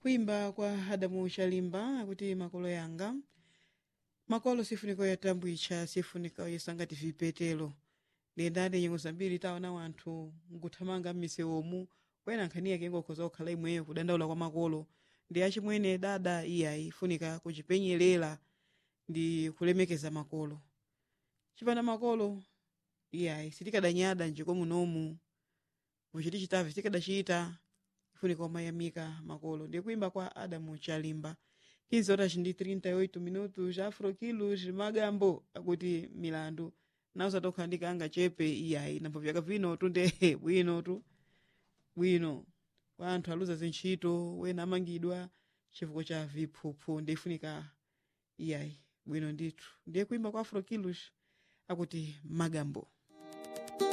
kuimba kwa adamu chalimba akuti makolo yanga makolo sifuniko yatambwitcha sifuniko yesangati vipetelo ndendade nyengo zambiri taona wanthu nkuthamanga m'misewomu kwena nkhani yake ngokhoza kukhala imweyo kudandaula kwa makolo ndi achimwene dada iyayi funika kuchipenyerera ndi kulemekeza makolo chipanda makolo iyayi sitikadanyada njiko munomu kuchiti chitavi sitikadachita ifunika umayamika makolo ndi kuimba kwa adamu chalimba 15 horas ndi 38 minutos afro quilos magambo akuti milandu nawo satokhandika anga chepe iyayi nambo vyaka vino tunde bwino tu bwino kwa anthu aluza zintchito wena amangidwa chifukwa cha viphuphu ndifunika iyayi bwino ndithu ndiye kuimba kwa afro quilos akuti magambo